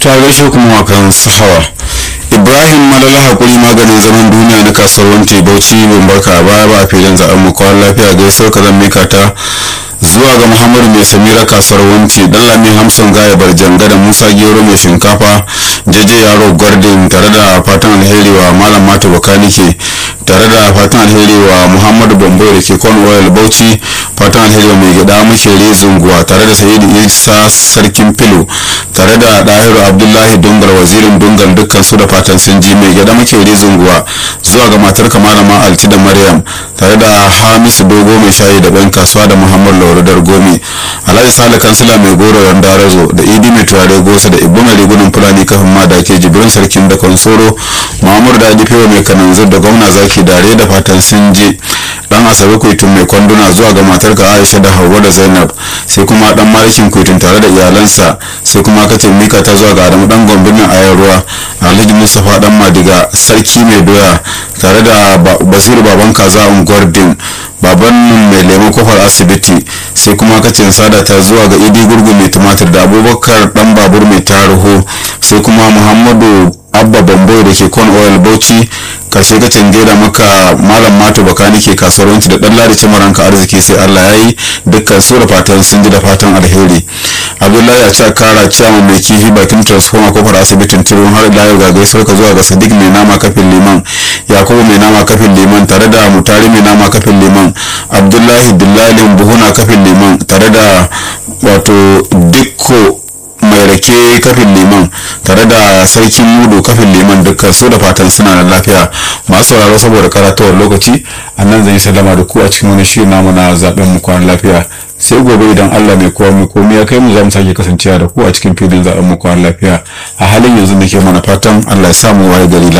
ta gaishe kuma wakan sahawa ibrahim malala hakuri maganin zaman duniya na kasuwar wanke bauchi ban barka a baya ba a filin zaɓen mu kwan lafiya gaisuwar ka zan mika ta zuwa ga muhammadu mai samira kasuwar wanci dan lami hamsin gaya barjanga da musa gero mai shinkafa jeje yaro gwardin tare da fatan alheri wa malam mata bakanike tare da fatan alheri wa muhammadu bambo da ke kon oil bauchi fatan alheri wa mai gida makere zunguwa tare da sayidu isa sarkin filo tare da dahiru abdullahi dungal wazirin dungal dukkan su da fatan sun ji mai gida makere zunguwa zuwa ga matar kamalama alti da maryam tare da hamisu dogo mai shayi da ɗan kasuwa da muhammad lauradar gomi alhaji sale kansila mai goro yan darazo da idi mai turare gosa da ibu mai rigunan fulani kafin ma da ke jibrin sarkin da konsoro muhammadu da fewa mai kananzir da gwamna zaki dare da fatan sun je dan asabe kwaitun mai kwanduna zuwa ga matar ka aisha da hauwa da zainab sai kuma dan malikin kwaitun tare da iyalansa sai kuma katin mika ta zuwa ga adamu dan gombinin ayar ruwa alhaji mustapha dan madiga sarki mai doya tare da basiru baban kaza unguwar din baban mai lemo kofar asibiti sai kuma kacin sada ta zuwa ga idi gurgu mai tumatir da abubakar dan babur mai taruhu sai kuma muhammadu abba bambo da ke kon oil bauchi karshe kacin gaida maka malam mato bakani ke kasuwanci da dan ladi cimaranka arziki sai allah ya yi dukkan su da fatan sun ji da fatan alheri abdullahi a cewa kara ciyaman mai kifi bakin transformer kofar asibitin turun har da ga gaisuwar ka zuwa ga sadiq mai nama kafin liman yakubu mai nama kafin liman tare da mutari mai nama kafin liman abdullahi dillalin buhuna kafin liman tare da wato dikko mai rake kafin liman tare da sarkin mudu kafin liman dukkan su da fatan suna da lafiya masu sauraro saboda karatawar lokaci a nan zan yi sallama da ku a cikin wani shirin namu na zaben mu kwan lafiya sai gobe idan Allah mai kowa mai komai ya kai mu za mu sake kasancewa da ku a cikin filin zaben mu kwan lafiya a halin yanzu nake mana fatan Allah ya samu waye gari